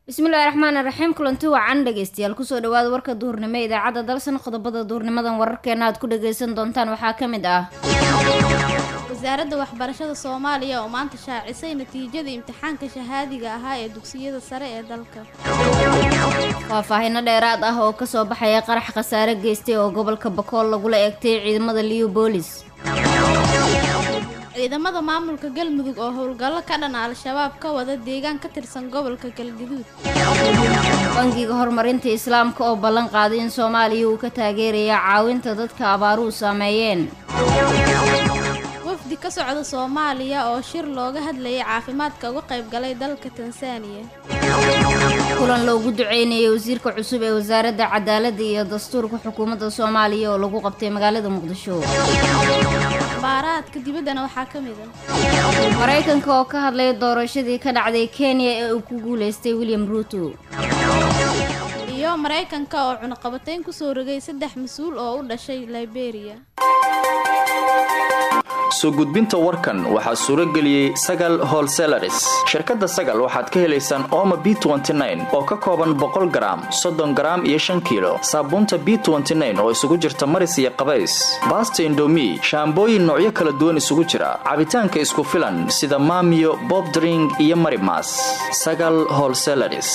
bismillahi raxmaani raxiim kulanti wacan dhegeystayaal kusoo dhawaada warka duhurnimo ee idaacadda dalsan qodobada duhurnimadan wararkeena aad ku dhageysan doontaan waxaa ka mid ah wasaaradda waxbarashada soomaaliya oo maanta shaacisay natiijada imtixaanka shahaadiga ahaa ee dugsiyada sare ee dalka faahfaahino dheeraad ah oo kasoo baxaya qarax khasaare geystay oo gobolka bakool lagula eegtay ciidamada liu boolis ciidamada maamulka galmudug oo howlgallo ka dhan al-shabaab ka wada deegaan ka tirsan gobolka galgaduud bangiga horumarinta islaamka oo ballan qaaday in soomaaliya uu ka taageeraya caawinta dadka abaaruhu saameeyeen wafdi ka socda soomaaliya oo shir looga hadlayay caafimaadka uga qayb galay dalka tansaaniya kulan loogu duceynayay wasiirka cusub ee wasaaradda cadaaladda iyo dastuurka xukuumadda soomaaliya oo lagu qabtay magaalada muqdisho baaraadka dibaddana waxaa ka mid ah maraykanka oo ka hadlay doorashadii ka dhacday kenya ee uu ku guulaystay william ruuto iyo maraykanka oo cunaqabatayn kusoo rogay saddex mas-uul oo u dhashay liberia soo gudbinta warkan waxaa suuro geliyey sagal holselaris shirkadda sagal waxaad ka helaysaan ooma b oo ka kooban boqol garaam soddon garaam iyo shan kiilo saabuunta b oo isugu jirta maris iyo qabays baasta indomi shaambooyin noocyo kala duwan isugu jira cabitaanka isku filan sida maamiyo bobdring iyo marimas sagal holselaris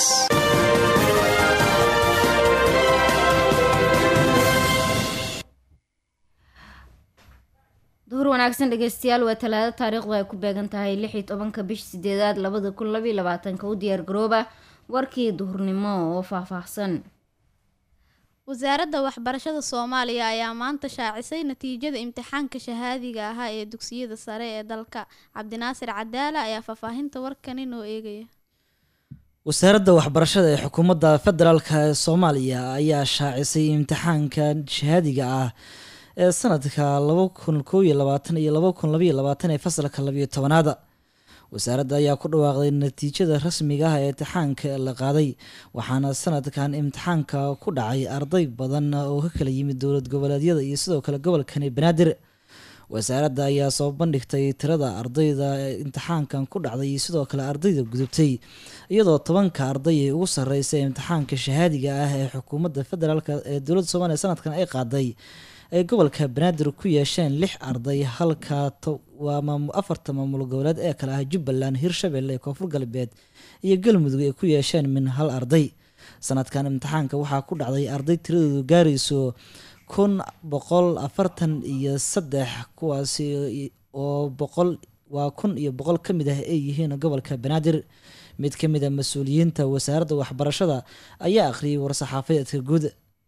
duhur wanaagsan dhegeystayaal waa talaado taariikhdu ay ku beegan tahay lix iyo tobanka bish sideedaad labada kun labaiyo labaatanka u diyaar garooba warkii duhurnimo oo faahfaahsan wasaaradda waxbarashada soomaaliya ayaa maanta shaacisay natiijada imtixaanka shahaadiga ahaa ee dugsiyada sare ee dalka cabdinaasir cadaala ayaa faahfaahinta warkani noo eegaya wasaaradda waxbarashada ee xukuumadda federaalk ee soomaaliya ayaa shaacisay imtixaanka shahaadiga ah ee sanadka laba kun koob iyo labaatan iyo laba kun labaiyo labaatan ee fasalka labiyo tobanaada wasaaradda ayaa ku dhawaaqday natiijada rasmiga ah ee imtixaanka la qaaday waxaana sanadkan imtixaanka ku dhacay arday badan oo ka kala yimid dowlad goboleedyada iyo sidoo kale gobolkani banaadir wasaaradda ayaa soo bandhigtay tirada ardayda ee imtixaankan ku dhacday iyo sidoo kale ardayda gudubtay iyadoo tobanka arday ee ugu sareysa imtixaanka shahaadiga ah ee xukuumadda federaalk ee dowladda soomaliya sanadkan ay qaaday ay gobolka banaadir ku yeesheen lix arday halka waa afarta maamul goboleed ee kale ah jubbaland hirshabelle koonfur galbeed iyo galmudug ay ku yeesheen min hal arday sanadkan imtixaanka waxaa ku dhacday arday tiradoodu gaarayso kun boqol afartan iyo saddex kuwaasi oo boqol waa kun iyo boqol ka mid ah ay yihiin gobolka banaadir mid ka mid a mas-uuliyiinta wasaaradda waxbarashada ayaa akhriyay war-saxaafadeedka guud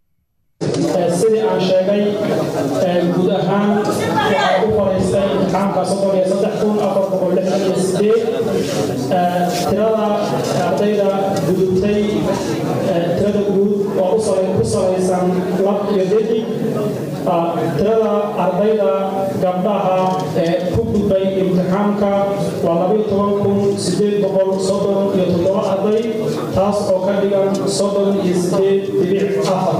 sidii aan sheegay guud ahaan waxaa ku faraystay imtixaanka soddon iyo saddex kun afar boqol lixdan iyo sideed tirada ardayda gudubtay tirada guud oo ku salaysan lab iyo dedig tirada ardayda gabdhaha ee ku gudbay imtixaanka waa labayo toban kun sideed boqol soddon iyo toddoba arday taas oo ka dhigan soddon iyo sideed dibic afar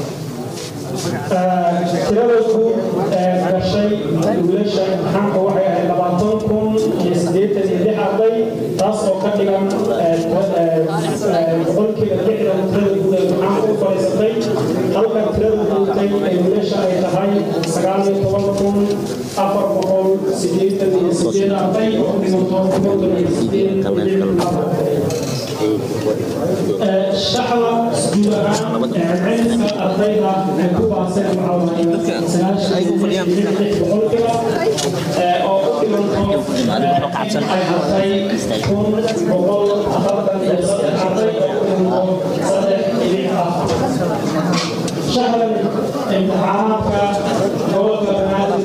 tirada guud ee gashay wiilasha imtixaanka waxay ahayd labaatan kun iyo siddeetan iyo lix arday taas oo ka dhigan boqolkiiba lixdan tirada guud ee imtixaanka u fadhiisatay halka tirada guudtay ee wiilasha ay tahay sagaal iyo toban kun afar boqol siddeetan iyo sideed arday oo dhimato konton iyo sideed afar shaxda guud ahaan cilmiga ardayda ay ku baaseen boqolkiiba oo u dhimanto ay hartay kun boqol afartan iyo saddex arday oo u dhimanto saddex dhibic ah shaxda imtixaanaadka gobolka banaadir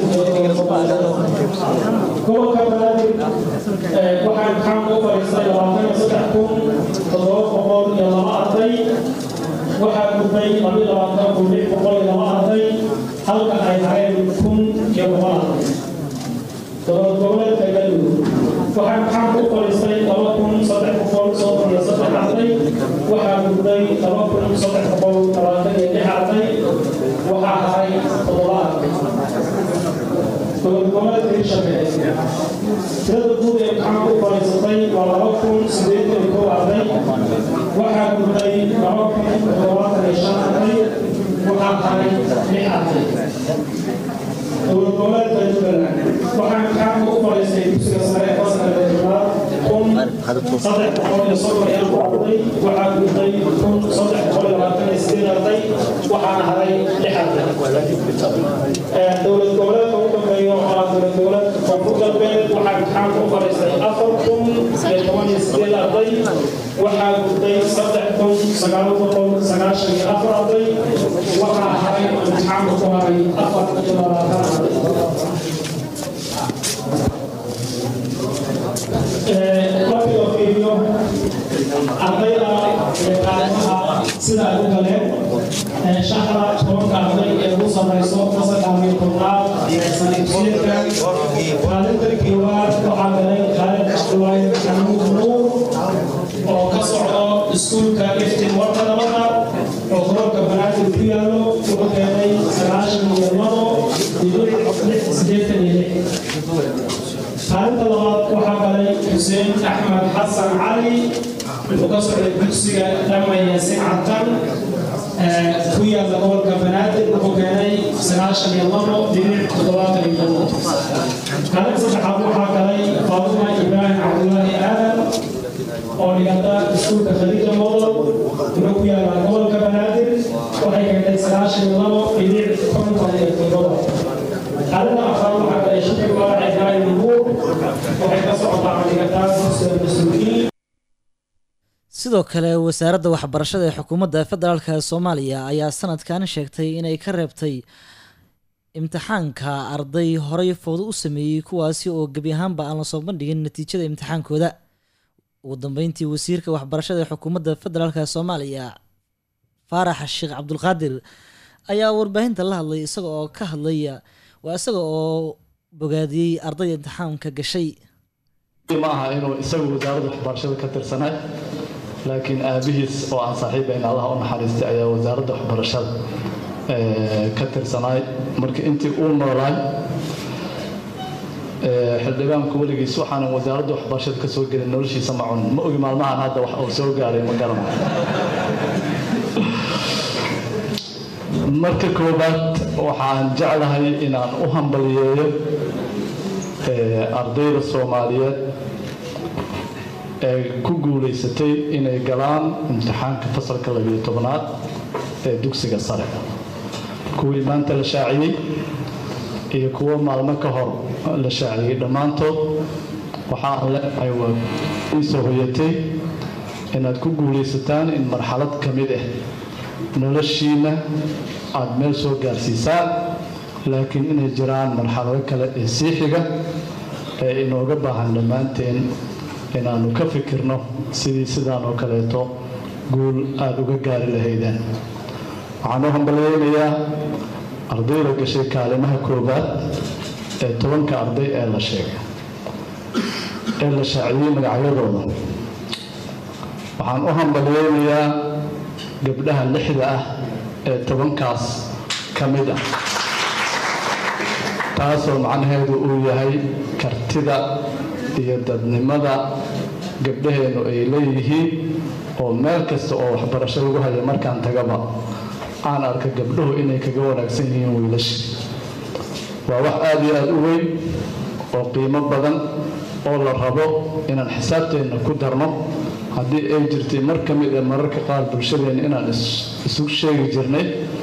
gobolka banaadir waxaa imtixaanka u fadhiistay labaatan iyo saddex kun toddoba boqol iyo laba arday waxaa gudbay labiyo labaatan kun lix boqol iyo laba arday halka ay hareen kun iyo boqol arday dowlad goboleedka galmudug waxaa imtixaanka u fadhiistay laba kun saddex boqol soddon iyo saddex arday waxaa gudbay laba kun saddex boqol labaatan iyo lix arday waxaa haray toddoba arday dowlad goboleedka hirshabelle tirada guud ee imtixaanka u fadhiisatay waa laba kun sideetan iyo kow arday waxaa waxaa gudbay laba kun toddobaatan iyo shan arday waxaa haray lix arday dowlad goboleedka jubbaland waxaa imtixaanka u fadhiistay dugsiga sare ee fasalka toddobaad kun saddex boqol iyo soddon iyo afar arday waxaa gudbay kun saddex boqol iyo labaatan iyo sideed arday waxaana haray lix arday dowlad goboleedka ugu dambeeya oo ah dowlad goboleedka koonfur galbeed waxaa imtixaanka u fadhiistay afar kun iyo toban iyo sideed arday waxaa gudbay saddex kun sagaal boqol sagaashan iyo afar arday waxaa haray imtixaanka ku haray afar iyo labaatan arday markii loo fiiriyo ardayda qaalimaha sida ay u galeen shaqda tobanka arday ee ugu sarreyso fasalka iyo tobnaad sanadjiedka kaalinta koowaad waxaa galay khaalid cabdulaahi xamuud nuur oo ka socdo iskuulka iftin warka nabada oo gobolka banaadir ku yaallo wuxuu keenay sagaashan iyo labo dhibic sideetan iyo lix kaalinta labaad waxaa galay xuseen axmed xasan cali wuxuu ka socday dugsiga dhama yaasin cadkan ku yaalla gobolka banaadir wuxuu keenay sagaashan iyo labo dhibic toddobaatan iyo labo kaalinta saddexaad waxaa galay faaduma ibraahim cabdulaahi aadan oo dhigata iskuulka khadiija model wuxuu ku yaallaa gobolka banaadir waxay keentay sagaashan iyo labo dhibic konton iyo toddoba kaalinta afraad waxaa galay shakir baarac ibraahim nuur waxay ka socotaa dhigataa dugsiga mas-uuliyiin sidoo kale wasaaradda waxbarashada ee xukuumadda federaalk soomaaliya ayaa sanadkan sheegtay inay ka reebtay imtixaanka arday horey fowdo u sameeyey kuwaasi oo gebi ahaanba aan lasoo bandhigin natiijada imtixaankooda ugu dambeyntii wasiirka waxbarashada ee xukuumadda federaalk soomaaliya faarax sheekh cabdulqaadir ayaa warbaahinta la hadlay isaga oo ka hadlaya waa isaga oo bogaadiyey ardayda imtixaanka gashay ma aha inuu isagu wasaaradda waxbarashada ka tirsanay laakiin aabihiis oo aan saaxiibayn allaha u naxariistay ayaa wasaaradda waxbarashada ka tirsanaay marka intii uu noolaay xildhibaanku weligiis waxaanan wasaaradda waxbarashada ka soo gelin noloshiisa ma cunin ma ogi maalmahan hadda wax uu soo gaaray ma garanayo marka koobaad waxaan jeclahay inaan u hambaliyeeyo ardayda soomaaliyeed ee ku guulaysatay inay galaan imtixaanka fasalka labiyo tobnaad ee dugsiga sare kuwii maanta la shaaciyey iyo kuwo maalmo ka hor la shaaciyey dhammaantood waxaan leenahay waa iisoo hoyatay inaad ku guulaysataan in marxalad ka mid ah noloshiina aada meel soo gaarsiisaan laakiin inay jiraan marxalado kale ee sii xiga ee inooga baahan dhammaanteen inaannu ka fikirno sidii sidaan oo kaleeto guul aada uga gaari lahaydeen waxaan u hambalyeynayaa ardayda gashay kaalimaha koowaad ee tobanka arday ee la sheegay ee la shaaciyey magacyadooda waxaan u hambalyeynayaa gabdhaha lixda ah ee tobankaas ka mid ah taasoo macnaheedu uu yahay kartida iyo dadnimada gabdhaheennu ay leeyihiin oo meel kasta oo waxbarasho lagu haya markaan tagaba aan arka gabdhuhu inay kaga wanaagsan yihiin wiilasha waa wax aada iyo aada u weyn oo qiimo badan oo la rabo inaan xisaabteenna ku darno haddii ay jirtay mar ka mid a mararka qaar bulshadeenna inaan isu sheegi jirnay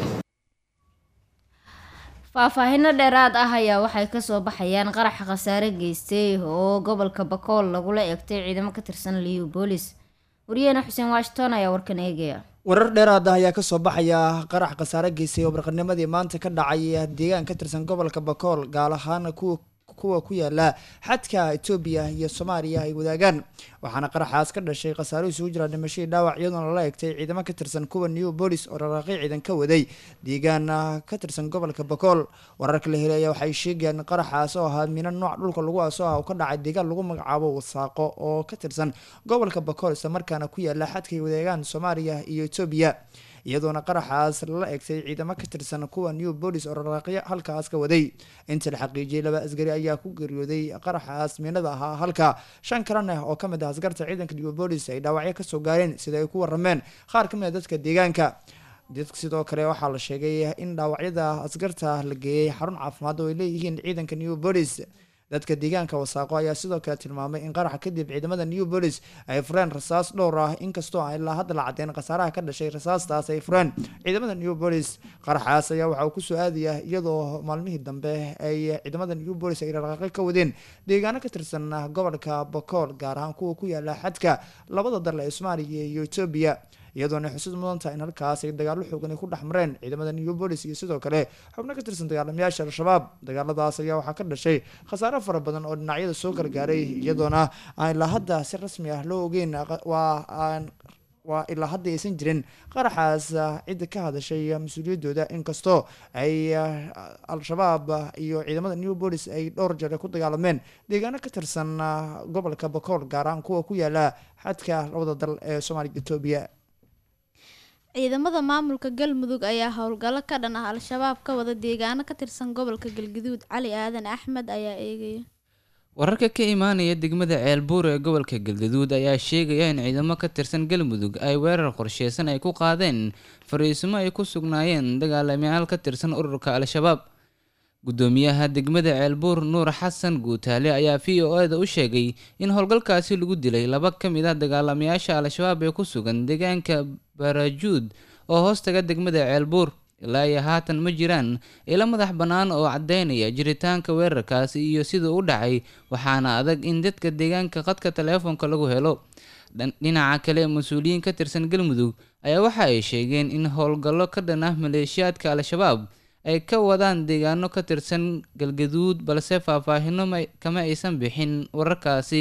faahfaahino dheeraad ah ayaa waxay kasoo baxayaan qaraxa khasaare geystay oo gobolka bakool lagula eegtay ciidamo ka tirsan liyu boolis wariyaheena xuseen washington ayaa warkan eegaya warar dheeraad ah ayaa kasoo baxaya qarax khasaare geystay oo barqanimadii maanta ka dhacay deegaan ka tirsan gobolka bakool gaar ahaan kuwa kuwa ku yaala xadka etoobiya iyo soomaaliya ay wadaagaan waxaana qaraxaas ka dhashay khasaaro isugu jira dhimashadii dhaawac iyadoona lala egtay ciidamo ka tirsan kuwa new bolis oo raraaqi ciidan ka waday deegaan ka tirsan gobolka bakool wararka la helay ayaa waxay sheegayaan qaraxaas oo ahaa mina nooc dhulka lagu aaso ah oo ka dhacay deegaan lagu magacaabo wasaaqo oo ka tirsan gobolka bakool isla markaana ku yaala xadka ay wadaagaan soomaaliya iyo etoobiya iyadoona qaraxaas lala egtay ciidamo ka tirsan kuwa new bolis oo raraaqyo halkaas ka waday inta la xaqiijiyey laba asgari ayaa ku geeriyooday qaraxaas miinada ahaa halka shan kalena oo kamid ah askarta ciidanka new bolis ay dhaawacyo kasoo gaareen sida ay ku warameen qaar kamid a dadka deegaanka dadka sidoo kale waxaa la sheegay in dhaawacyada askarta la geeyey xarun caafimaad oo ay leeyihiin ciidanka new bolis dadka deegaanka wasaaqo ayaa sidoo kale tilmaamay in qaraxa kadib ciidamada new bolis ay fureen rasaas dhowr ah inkastoo aan ilaa hadda la cadeen khasaaraha ka dhashay rasaastaas ay fureen ciidamada new bolis qaraxaas ayaa waxa uu kusoo aadaya iyadoo maalmihii dambe ay ciidamada new bolis ay dhaqaaqyo ka wadeen deegaano ka tirsan gobolka bokool gaar ahaan kuwa ku yaala xadka labada dal ee soomaaliya iyo etoobiya iyadoona xusuud mudanta in halkaas ay dagaalo xoogan ku dhex mareen ciidamada new bolis iyo sidoo kale xubno ka tirsan dagaalamayaasha al-shabaab dagaaladaas ayaa waxaa ka dhashay khasaaro fara badan oo dhinacyada soo gargaaray iyadoona aan ilaa hadda si rasmi ah loo ogeyn waa aan waa ilaa hadda aysan jirin qaraxaas cidda ka hadashay mas-uuliyaddooda inkastoo ay al-shabaab iyo ciidamada new bolis ay dhowr jeer ku dagaalameen deegaano ka tirsan gobolka bakool gaar ahaan kuwa ku yaala xadka labada dal ee soomaaliya etoobiya ciidamada maamulka galmudug ayaa howlgallo ka dhan ah al-shabaab ka wada deegaano ka tirsan gobolka galgaduud cali aadan axmed ayaa eegaya wararka ka imaanaya degmada ceelbuur ee gobolka galgaduud ayaa sheegaya in ciidamo ka tirsan galmudug ay weerar qorsheysan ay ku qaadeen fariisimo ay ku sugnaayeen dagaalamayaal ka tirsan ururka al-shabaab gudoomiyaha degmada ceelbuur nuur xasan guutaale ayaa v o e da u sheegay in howlgalkaasi lagu dilay laba ka mid ah dagaalamayaasha al-shabaab ee ku sugan deegaanka barajuud oo hoostaga degmada ceelbuur ilaa iyo haatan ma jiraan ilo madax bannaan oo caddeynaya jiritaanka weerarkaasi iyo siduu u dhacay waxaana adag in dadka deegaanka khadka taleefonka lagu helo dhinaca kale mas-uuliyiin ka tirsan galmudug ayaa waxa ay sheegeen in howlgallo ka dhan ah maleeshiyaadka al-shabaab ay ka wadaan deegaano ka tirsan galgaduud balse faahfaahino kama aysan bixin wararkaasi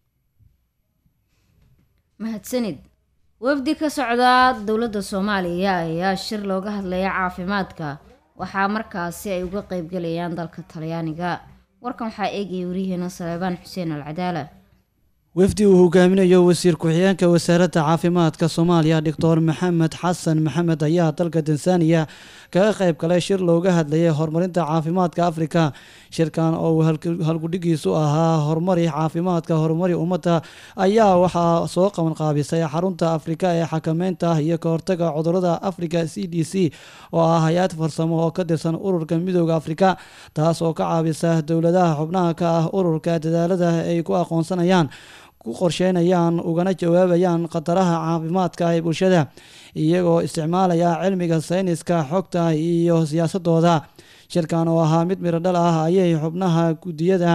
mahadsanid wafdi ka socda dowladda soomaaliya ayaa shir looga hadlaya caafimaadka waxaa markaasi ay uga qeybgalayaan dalka talyaaniga warkan waxaa eegaya wariyaheena saleebaan xuseen alcadaala wafdi uu hogaaminayo wasiir ku-xigeenka wasaaradda caafimaadka soomaaliya doctor maxamed xasan maxamed ayaa dalka tansaaniya kaga qayb galay shir looga hadlayay horumarinta caafimaadka afrika shirkan oo halgudhigiisu ahaa horumari caafimaadka horumari ummadda ayaa waxaa soo qaban qaabisay xarunta afrika ee xakameynta iyo kahortaga cudurada africa c d c oo ah hay-ad farsamo oo ka tirsan ururka midooda afrika taas oo ka caabisa dowladaha xubnaha ka ah ururka dadaalada ay ku aqoonsanayaan ku qorsheynayaan ugana jawaabayaan khataraha caafimaadka ee bulshada iyagoo isticmaalaya cilmiga sayniska xogta iyo siyaasadooda shirkan oo ahaa mid miradhal ah ayay xubnaha guddiyada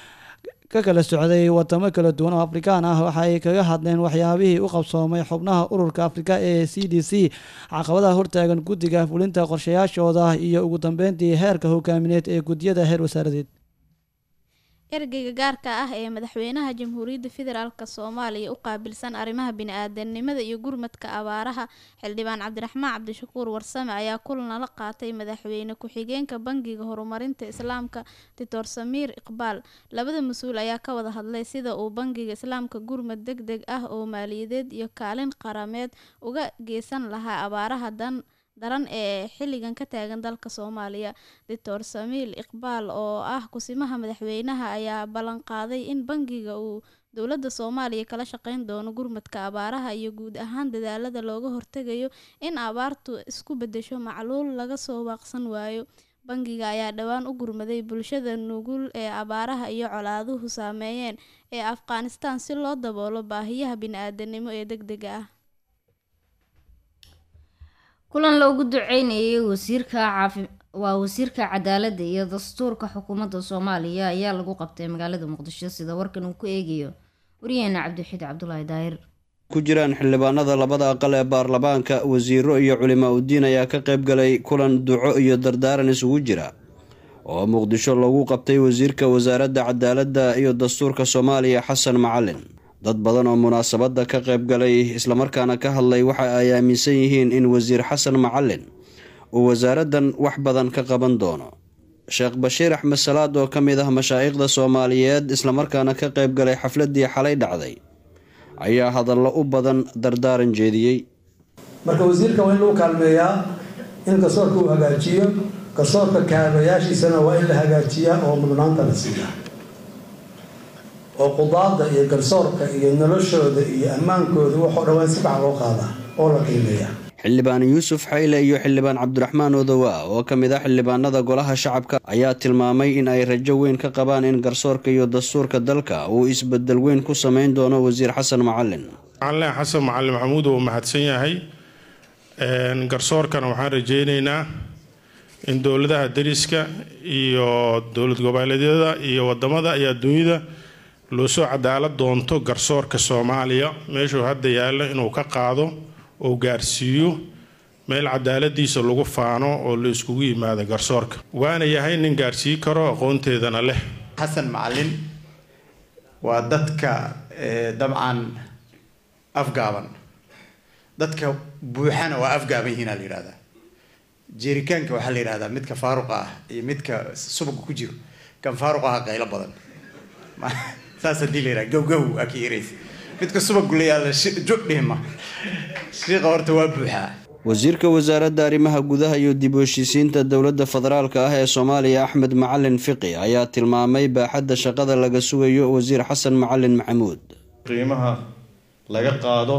ka kala socday wadamo kala duwan oo afrikaan ah waxaay kaga hadleen waxyaabihii u qabsoomay xubnaha ururka afrika ee c d c caqabadaha hortaagan guddiga fulinta qorshayaashooda iyo ugu dambeyntii heerka hogaamineed ee guddiyada heer wasaaradeed ergeyga gaarka ah ee madaxweynaha jamhuuriyadda federaalk soomaaliya u qaabilsan arrimaha bini-aadanimada iyo gurmadka abaaraha xildhibaan cabdiraxmaan cabdishakuur warsame ayaa kulan la qaatay madaxweyne ku-xigeenka bangiga horumarinta islaamka doctor samiir iqbaal labada mas-uul ayaa ka wada hadlay sida uu bangiga islaamka gurmad deg deg ah oo maaliyadeed iyo kaalin qarameed uga geysan lahaa abaaraha dan daran ee xilligan ka taagan dalka soomaaliya doctor samiil iqbaal oo ah kusimaha madaxweynaha ayaa ballan qaaday in bangiga uu dowladda soomaaliya kala shaqeyn doono gurmadka abaaraha iyo guud ahaan dadaalada looga hortegayo in abaartu isku bedesho macluul laga soo waaqsan waayo bangiga ayaa dhowaan u gurmaday bulshada nugul ee abaaraha iyo colaaduhu saameeyeen ee afghanistan si loo daboolo baahiyaha bini-aadanimo ee deg dega ah kulan loogu duceynayay wasiirka caafi waa wasiirka cadaaladda iyo dastuurka xukuumadda soomaaliya ayaa lagu qabtay magaalada muqdisho sida warkan uu ku eegayo wariyaheena cabdixiid cabdulaahi daahir ku jiraan xildhibaanada labada aqal ee baarlamaanka wasiiro iyo culimaa udiin ayaa ka qayb galay kulan duco iyo dardaaran isugu jira oo muqdisho lagu qabtay wasiirka wasaaradda cadaaladda iyo dastuurka soomaaliya xasan macalin dad badan oo munaasabadda ka qayb galay islamarkaana ka hadlay waxa ay aaminsan yihiin in wasiir xasan macalin uu wasaaraddan wax badan ka qaban doono sheekh bashiir axmed salaad oo ka mid ah mashaa'ikhda soomaaliyeed islamarkaana ka qayb galay xafladdii xalay dhacday ayaa hadallo u badan dardaaran jeediyey marka wasiirka waa in lagu kaalmeeyaa in garsoorka uu hagaajiyo garsoorka kaalmayaashiisana waa in la hagaajiyaa oo mudnaanta la siiyaa oo qudaada iyo garsoorka iyo noloshooda iyo ammaankooda waxoo dhawaan si bax loo qaadaa oo la qiimeeyaa xildhibaan yuusuf xayle iyo xildhibaan cabdiraxmaan odowa oo ka mid ah xildhibaanada golaha shacabka ayaa tilmaamay in ay rajo weyn ka qabaan in garsoorka iyo dastuurka dalka uu isbedel weyn ku sameyn doono wasiir xasan macalin macalin xasan macalin maxamuud uu mahadsan yahay garsoorkana waxaan rajeyneynaa in dowladaha dariska iyo dowlad goboleedyada iyo wadamada iyo adduunyada loo soo cadaalad doonto garsoorka soomaaliya meeshuu hadda yaallo inuu ka qaado oo gaarsiiyo meel cadaaladiisa lagu faano oo la iskugu yimaado garsoorka waana yahay nin gaarsii karo aqoonteedana leh xasan macalin waa dadka dabcan afgaaban dadka buuxana waa afgaaban yihiin la yidhahdaa jeerikaanka waxaa la yidhahdaa midka faaruqa ah iyo midka subaga ku jiro kan faaruqa ah qaylo badan saas hadii la yidhaha gowgow aa ka yaraysa midka subagu la yaala judhihma shiiqa horta waa buuxaa wasiirka wasaaradda arrimaha gudaha iyo dib u heshiisiinta dowladda federaalka ah ee soomaaliya axmed macalin fiqi ayaa tilmaamay baaxadda shaqada laga sugayo wasiir xasan macalin maxamuud qiimaha laga qaado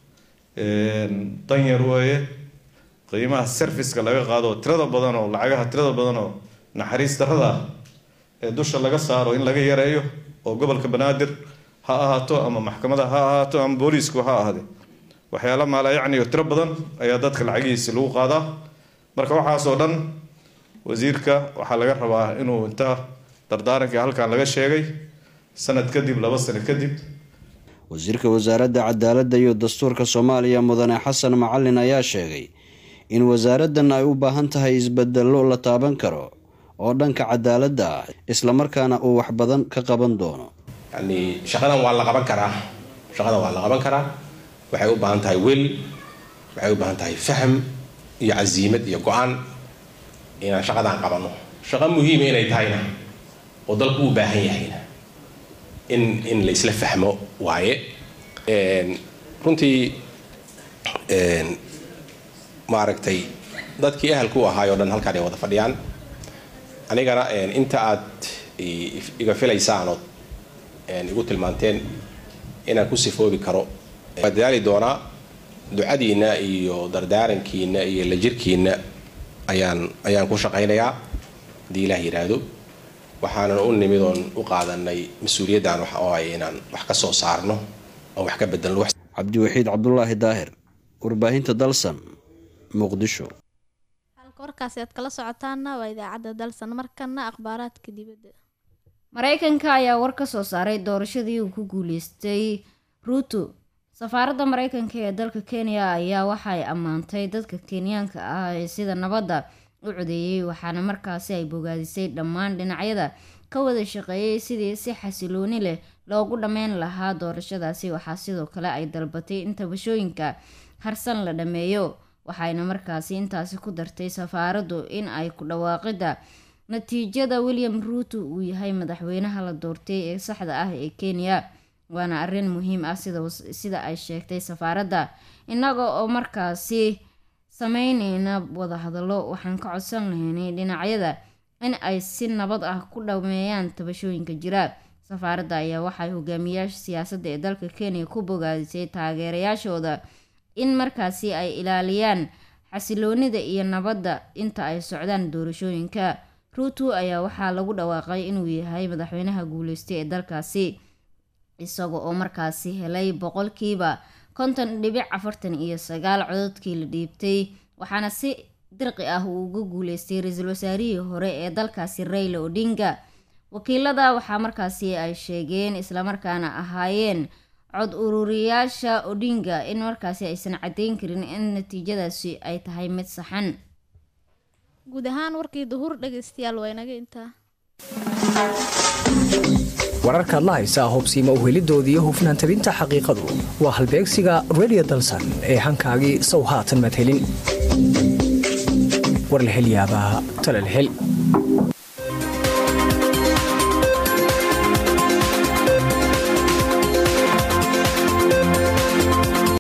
danyar weeye qiimaha serviceka laga qaado tirada badan oo lacagaha tirada badan oo naxariis darrada ah ee dusha laga saaro in laga yareeyo oo gobolka banaadir ha ahaato ama maxkamada ha ahaato ama booliisku ha ahaade waxyaala maalayacni oo tiro badan ayaa dadka lacagihiisi lagu qaadaa marka waxaasoo dhan wasiirka waxaa laga rabaa inuu inta dardaarankii halkan laga sheegay sanad kadib laba sano kadib wasiirka wasaaradda cadaaladda iyo dastuurka soomaaliya mudane xasan macalin ayaa sheegay in wasaaraddan ay u baahan tahay isbedello la taaban karo oo dhanka cadaaladda ah islamarkaana uu wax badan ka qaban doono yani shaqadan waa la qaban karaa shaqadan waa la qaban karaa waxay u baahan tahay wel waxay u baahan tahay fahm iyo casiimad iyo go-aan inaan shaqadan qabano shaqo muhiima inay tahayna oo dalku u baahan yahayna in in la isla fahmo waaye runtii maaragtay dadkii ahalku u ahaay o dhan halkaan ay wada fadhiyaan anigana inta aad iga filaysaan ood igu tilmaanteen inaan ku sifoobi karo waa dadaali doonaa ducadiina iyo dardaarankiina iyo la jirkiina ayaan ayaan ku shaqaynayaa haddii ilaah yidhaahdo waxaanan u nimid oon u qaadanay mas-uuliyaddan waxa oo ay inaan wax ka soo saarno oon wax ka bedelno cabdiwaxiid cabdulaahi daahir warbaahinta dalsan muqdisho halka warkaasi aad kala socotaana waa idaacadda dalsan markana akhbaaraadka dibadda maraykanka ayaa war ka soo saaray doorashadii uu ku guuleystay ruuto safaaradda maraykanka ee dalka kenya ayaa waxay ammaantay dadka kenyaanka ah ee sida nabadda u codeeyey waxaana markaasi ay bogaadisay dhammaan dhinacyada ka wada shaqeeyay sidii si xasilooni leh loogu dhammeyn lahaa doorashadaasi waxaa sidoo kale ay dalbatay in tabashooyinka harsan la dhammeeyo waxayna markaasi intaasi ku dartay safaaraddu in ay ku dhawaaqida natiijada william ruuto uu yahay madaxweynaha la doortay ee saxda ah ee kenya waana arrin muhiim ah sida ay sheegtay safaaradda innaga oo markaasi sameyneyna wadahadallo waxaan ka codsan lahaynay dhinacyada in ay si nabad ah ku dhameeyaan tabashooyinka jira safaaradda ayaa waxay hogaamiyaasha siyaasadda ee dalka kenya ku bogaadisay taageerayaashooda in markaasi ay ilaaliyaan xasiloonida iyo nabadda inta ay socdaan doorashooyinka ruuto ayaa waxaa lagu dhawaaqay inuu yahay madaxweynaha guuleystay ee dalkaasi isaga oo markaasi helay boqolkiiba konton dhibic afartan iyo sagaal cododkii la dhiibtay waxaana si dirqi ah uu uga guuleystay ra-iisul wasaarihii hore ee dalkaasi rayla odinga wakiilada waxaa markaasi ay sheegeen islamarkaana ahaayeen cod ururiyaasha odinga in markaasi aysan caddeyn karin in natiijadaasi ay tahay mid saxan guud ahaan warkii duhur dhegaystayaal waa inaga intaa wararkaad la haysaa hubsiima uhelidooda iyo hufnaan tabinta xaqiiqadu waa halbeegsiga redio dalsan ee hankaagii sow haatan madhelin war la hel yaabaa tala la hel